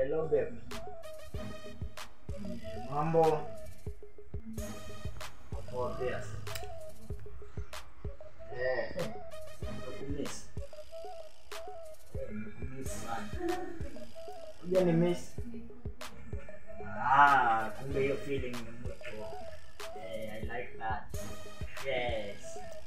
Hello babe. Mambo. Poa pia. Eh. Nakumiss. Eh, nakumiss sana. Kuja ni miss. Ah, kumbe hiyo feeling ni mutual. Eh, I like that. Yes.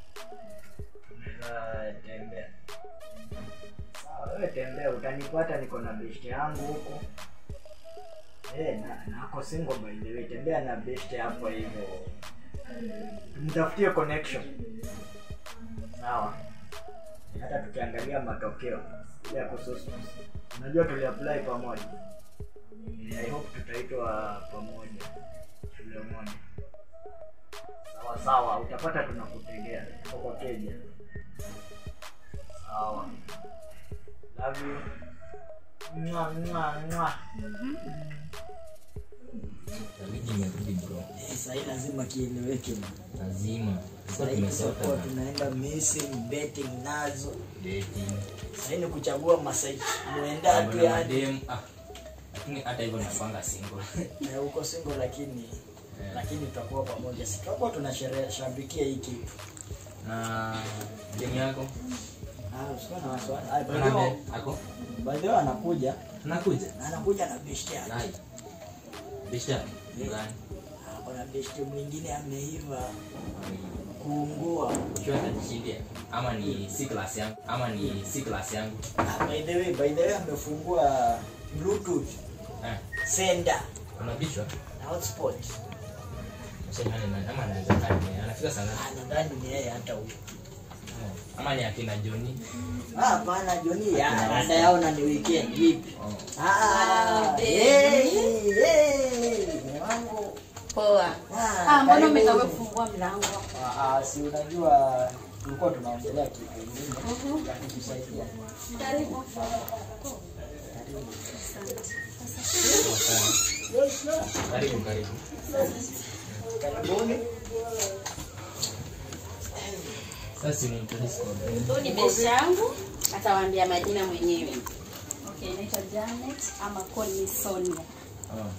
Unaweza tembea. Sawa, wewe tembea, utanipata niko na best yangu huko. Eh, na nako single by the way, tembea na best hapo hivyo. Tumtafutie connection. Sawa. Hata tukiangalia matokeo ya kususu. Unajua tuliapply pamoja. Eh, I hope tutaitwa pamoja shule moja. Sawa sawa, utapata tunakutegea tuko kwa keja. Sawa. Love you. Mwa mwa mwa. Tabidi imerudi bro. Sasa hii lazima kieleweke. Lazima. Sasa Sasa tumesota tutakuwa na tunaenda missing betting nazo. dating. Sasa hii ni kuchagua masai muenda tu Kuna yani. madem ah. Lakini hata hivyo nakwanga single. Na uko single lakini lakini tutakuwa pamoja. Si tutakuwa tunashabikia hii kitu. Na dem yako? Ah, usikuwa na wasiwasi. Ah, by Kuna the way- dem ako? by the way anakuja Tunakuja. na anakuja na best yake. Nai. Bisha. Gani? Ah, Kuna best mwingine ameiva kuungua. Ukiwa atajishindia ama ni C class yangu ama ni C class yangu. Ah, by the way, by the way amefungua bluetooth Eh, sender unabishwa? na hotspot. Sasa nani nani ama anaweza kani? Anafika sana. Ah, nadhani ni yeye hata huyo. Ama ni akina Johnny. Ah, hapana Joni, ya rada yao na ni weekend vipi? Oh. Ah, baby. hey, hey, wangu. Poa. Ah, Ah, mbona karibu. umetoka kufungua mlango? Ah, ah, si unajua tulikuwa tunaongelea kitu kingine ya kutusaidia. Karibu. Karibu karibu. Karibuni. Sasa ni introduce kwa dem. Huyu ni best yangu, atawaambia majina mwenyewe. Okay, naitwa Janet ama call me Sonia. Oh.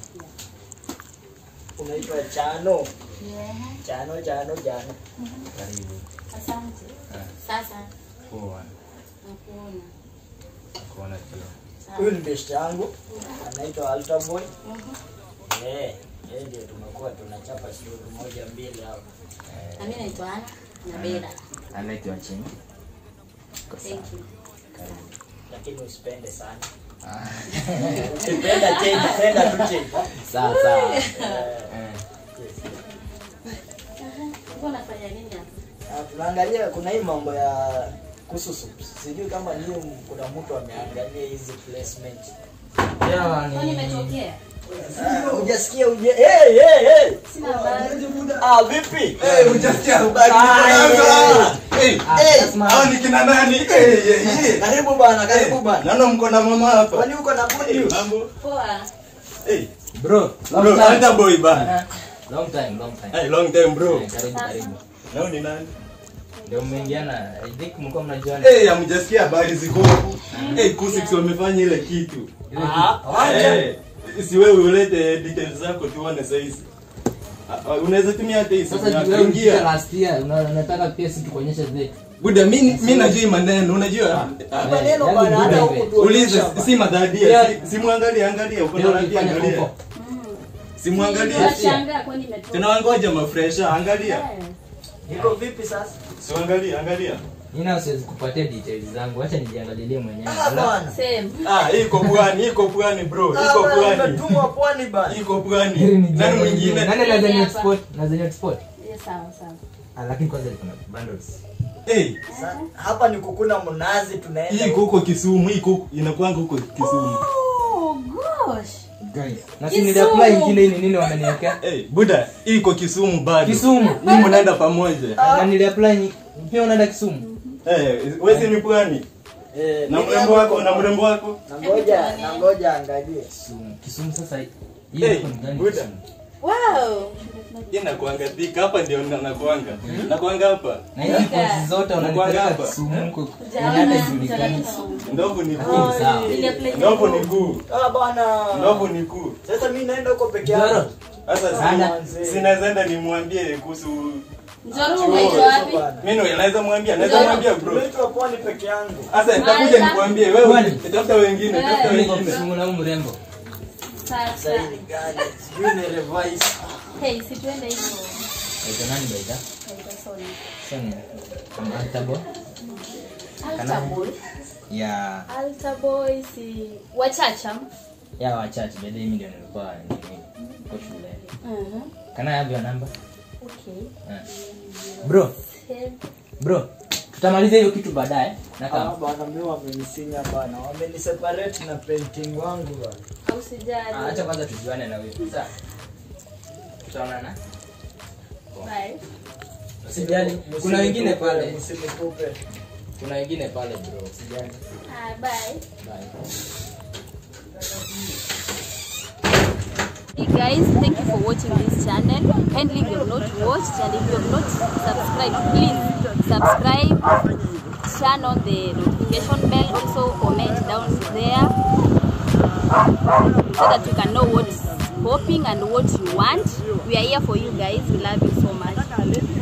Unaitwa Chano. Yeah. Chano, Chano, Chano. Karibu. Asante. Ah. Sasa Poa. nakuona. Kuona pia. Huyu ni best yangu. Anaitwa Alta Boy. Mhm. Eh, yeye ndio tumekuwa tunachapa stori moja mbili hapo. Na mimi naitwa Ana na Bella. Anaitwa Chini. Thank you. Lakini usipende sana. Ah. Ukipenda change, penda tu change. Sawa sawa. Eh, Eh. yes. Uko unafanya nini hapa? Ah, tunaangalia kuna hii mambo ya kususu sijui kama niyo kuna mtu ameangalia hizi placement Yeah, Kwani ni imetokea? Ah, hujasikia uje hey, hey, hey. Sina habari. ah vipi Eh, hujasikia habari Ah, kwanza? Eh, Hey, hao ni kina nani? Eh, eh, eh. karibu bana karibu bana Naona mko na mama hapa. kwani uko na good news Mambo. Poa. Eh, bro. Long bro, time. hata boy bana. Long time, long time. Eh, long time bro. Eh, Karibu karibu. Nao ni nani? Ndio mmeingiana. I think mlikuwa mnajuana. Eh, hamjasikia habari ziko huku. Eh, Kusix wamefanya ile kitu. Ile Ah, kitu- wacha. Eh, si wewe ulete details zako tuone saizi. Ah, ah, Unaweza tumia hata hii simu Sasa yako. wewe ulifika Ingia. last year, una- unataka pia sisi tukuonyeshe zetu. Buda, mimi mimi najua hii maneno, unajua? Ah, Hapa neno yaani bana hata good huku event. tuonyesha Uliza si madhadia, Yeah. si, si muangalie angalia, uko na Leo rangi ulifanya angalia. huko. Si muangalie. Tunashangaa kwani imetoka. Tunawangoja mafresha, angalia. Eh. iko vipi sasa Si angalia, angalia. Mimi na siwezi kupatia details zangu. Acha nijiangalilie mwenyewe. ah bana Same. Ah, iko pwani, iko pwani bro, ah iko bana pwani. umetumwa pwani bana Iko Hili pwani. ni Nani jambo mwingine? lingine. Nani anaweza Hapa. export? Anaweza export? Yeah, sawa sawa. Ah, lakini kwanza liko na bundles. Eh, Sa- hapa ni kukuna mnazi tunaenda hii iko huko Kisumu, hii iko inakuanga huko Kisumu. Oh gosh. Guys, na si Kisumu. niliapply ingine hii ni nini wameniwekea? Eh, Buda, hii iko Kisumu bado. Kisumu. Hii mnaenda pamoja. Na niliapply ni- pia unaenda Kisumu. Eh, wewe si ni pwani? Eh, Na mimi mrembo hapa wako, na mrembo wako? na ngoja na ngoja angalie Kisumu. Kisumu sasa hii Hey, hapo ni gani Buda. Kisumu? Wow. Hii nakuanga thika hapa ndio na- nakuanga. Nakuanga hapa. Na hizi Nika. points zote Unakuanga unanipeleka hapa. Kisumu huko. Hujaona- Hata hujaona ijulikani. Kisumu. Ndovu ni kuu. Ni sawa. Ile plate Ndovu ni kuu. Ah bwana. Ndovu ni kuu. Sasa mimi naenda huko peke Njoro. yangu. Sasa Sana. si- sinaweza enda nimwambie kuhusu Njoro umeitwa wapi? mimi naweza mwambia, naweza mwambia bro. Tumeitwa pwani peke yangu. Sasa nitakuja Maliza. nikwambie wewe Kwani? tafuta wengine, tafuta Eh. wengine. Simula huyu mrembo. Sasa. Sasa hii ni gani? Sijui ni revise. Hey, si tuende hivyo. Aitwa nani baida? Naitwa Soni. Soni. Alta boy. Altar boy. Ya Altar boy si wachacha. ya wachache baada mimi ndio nilikuwa nini kwa shule. Mhm. Can I have your number? Okay. Eh. Bro, Ten. bro. Tutamaliza hiyo kitu baadaye. Na Ah kama bwana mimi wamenisinya bana. Wameniseparate na painting wangu bana. Au sijali. Ah, acha kwanza tujuane na wewe. Sasa tutaonana. Bye. Usijali. Kuna wengine pale. Msinikupe. Kuna wengine pale bro. Usijali. Ah, bye. Bye. Hey guys, thank you for watching this channel. Kindly if you have not watched and if you have not subscribed, please subscribe, turn on the notification bell, also comment down there so that we can know what's popping and what you want. We are here for you guys. We love you so much.